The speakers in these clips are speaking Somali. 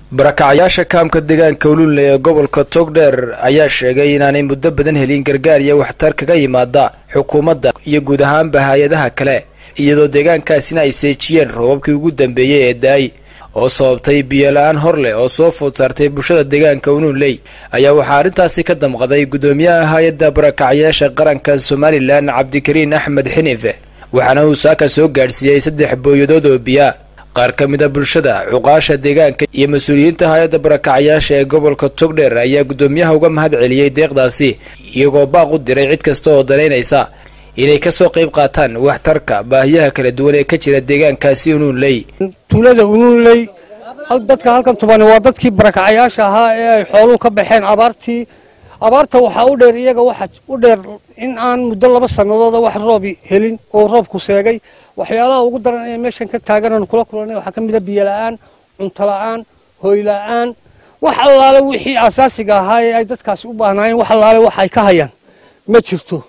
barakacayaasha kaamka deegaanka ulunle ee gobolka togdheer ayaa sheegay inaanay muddo badan helin gargaar iyo waxtar kaga yimaada xukuumadda iyo guud ahaanba hay-adaha kale iyadoo deegaankaasina ay seejiyeen roobabkii ugu dambeeyey ee da-ay oo sababtay biyola-aan hor leh oo soo food saartay bulshada deegaanka ulunley ayaa waxaa arrintaasi ka damqaday guddoomiyaha hay-adda barakacayaasha qaranka somalilan cabdikariin axmed xinife waxaana uu saaka soo gaadhsiiyey saddex booyadood oo biyaa qaar ka mid a bulshada cuqaasha deegaanka iyo mas-uuliyiinta hay-adda barakacayaasha ee gobolka togdheer ayaa guddoomiyaha uga mahad celiyey deeqdaasi iyagoo baaq u diray cid kasta oo danaynaysa inay kasoo qayb qaataan waxtarka baahiyaha kala duwan ee ka jira deegaankaasi unuunley tuulada unuunley dadka halkan tubani waa dadkii barakacayaasha ahaa ee ay xooluhu ka baxeen abaartii abaarta waxaa u dheer iyaga waxa u dheer in aan muddo laba sanadooda wax roobi helin oo roobku seegay waxyaalaha ugu daran ee meeshan ka taagan kula kulanay waxaa ka mid a biyo la-aan cunto la-aan hoy la-aan wax allaale wixii asaasiga ahaa ee ay dadkaasi u baahnaayeen wax allaale wax ay ka hayaan ma jirto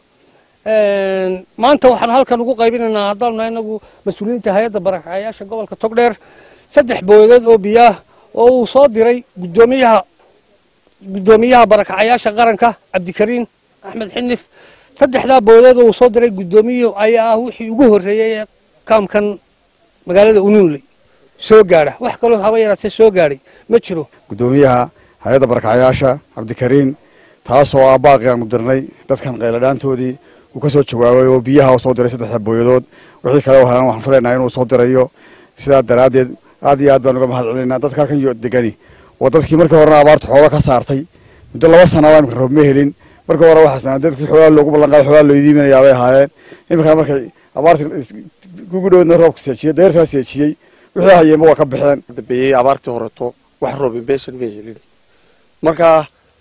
maanta waxaan halkan ugu qaybinaynaa haddaan nahay inagu mas-uuliyiinta hay-adda barakacayaasha gobolka togdheer saddex booyadood oo biyaah oo uu soo diray guddoomiyaha guddoomiyaha barakacayaasha qaranka cabdikariin axmed xinif saddexdaa booyadood oo uu soo diray guddoomiyuhu ayaa ah wixii ugu horreeyey ee kaamkan magaalada unuunley soo gaadha wax kaloo haba yaraatee soo gaadhay ma jiro guddoomiyaha hay-adda barakacayaasha cabdikariin taasoo ah baaqi aan udirnay dadkan qayladhaantoodii uu ka soo jawaabay oo biyaha u soo diray saddexda booyadood wixii kale oo helan waxaan filaynaa inuu soo dirayo sidaa daraaddeed aad iyo aad baan uga mahad celinaynaa dadka halkan degani oo dadkii markii horena abaarta xoolo ka saartay muddo laba sannadaa imika roob ma helin markii hore waxaasna dadkii xoolaa loogu ballanqaaday xoolaa loo idiiminayaa bay ahaayeen iminkana markay abaartii kugu dhowdna roobka seejiyey deyrtaa seejiyey wixii hayeenba waa ka baxeen dambeeyey abaartii horeto wax roobi meeshan may helin markaa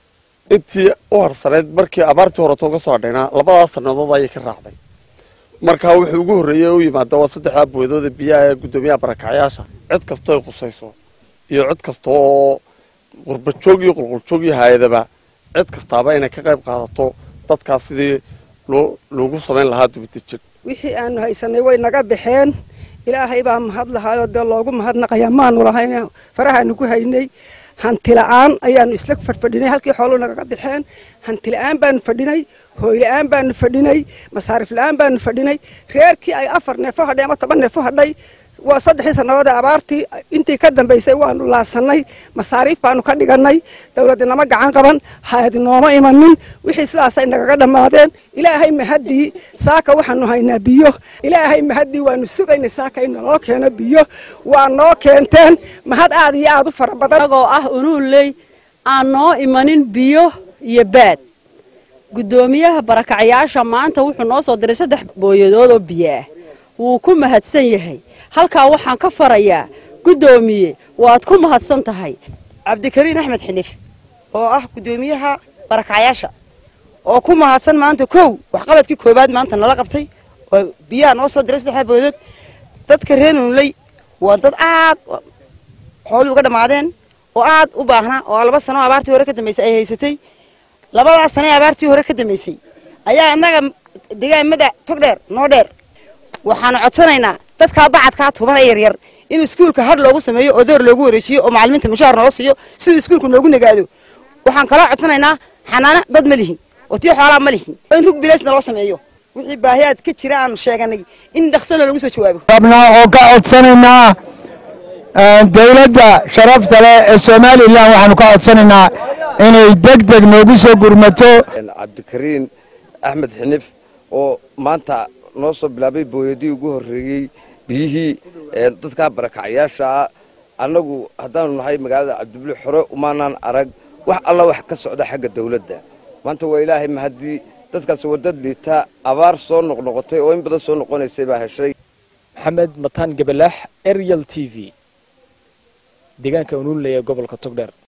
intii u harsanayd markii abaartii horeto ka soo hadhaynaa labadaas sannadood ayay ka raacday markaa wuxuu ugu horreeyey u yimaada waa saddexdaa booydooda biyaha ee guddoomiyaha barakacayaasha cid kastoo ay qusayso iyo cid kasta oo qurbajoog iyo qulquljoog iyo hay-adaba cid kastaaba inay ka qayb qaadato dadkaas sidii loo loogu samayn lahaa dubadejin wixii aanu haysanay way naga baxeen ilaahay baa mahad lahaayoo dee loogu mahadnaqayaa maanu lahayn farahaanu ku haynay hanti la-aan ayaanu isla fadhfadhinay halkii xooluu nagaga baxeen hanti la-aan baanu fadhinay hooy la-aan baanu fadhinay masaarif la-aan baanu fadhinay reerkii ay afar neefo hadhay ama toban neefo hadhay waa saddexdii sannadood ee abaartii intii ka dambaysay waanu laasanay masaariif baanu ka dhiganay dowladda nama gacan qaban hay-adi nooma imanin wixii sidaasay nagaga dhammaadeen ilaahay mahaddii saaka waxaanu haynaa biyo ilaahay mahaddii waanu sugaynay saaka in naloo keeno biyo waa noo keenteen mahad aad iyo aad u fara badan agoo ah unuunley aan noo imanin biyo iyo baad guddoomiyaha barakacayaasha maanta wuxuu noo soo diray saddex booyadood oo biyo ah wuu ku mahadsan yahay halkaa waxaan ka farayaa guddoomiye waad ku mahadsan tahay cabdikariin axmed xinif oo ah guddoomiyaha barakacayaasha oo ku mahadsan maanta kow waxqabadkii koowaad maanta nala qabtay oo biyaha noo soo diray saddexdaa booyadood dadka reer nuunley waa dad aad xoolii uga dhammaadeen oo aad u baahnaa oo laba sano abaartii hore ka dambaysay ay haysatay labadaas sane abaartii hore ka dambaysay ayaa innaga degaamada togdheer noo dheer waxaanu codsanaynaa dadkaa bacadkaa tuban ee yaryar in iskuulka hadh loogu sameeyo oo door loogu wareejiyo oo macalimiinta mushaar noo siiyo siduu iskuulka noogu nagaado waxaan kaloo codsanaynaa xanaano dad ma lihin oo tii xoolaa ma lihin in rug bilaysna loo sameeyo wixii baahiyaad ka jira aanu sheeganay in dhaksana lagu soo jawaabo rabnaa oo ka codsanaynaa dowladda sharafta leh ee somalilan waxaanu ka codsanaynaa inay deg deg noogu soo gurmato cabdikariin axmed xinif oo maanta noo soo bilaabay booyadii ugu horreeyey biyihii dadkaa barakacayaashaa annagu haddaanu nahay magaalada cabdibuli xore umaanaan arag wax alla wax ka socda xagga dawladda maanta waa ilaahay mahaddii dadkaas waa dad liita abaar soo noqnoqotay oo in badan soo noqonaysay baa heshay maxamed mataan gabalaax arial t v deegaanka unuunley ee gobolka togdheer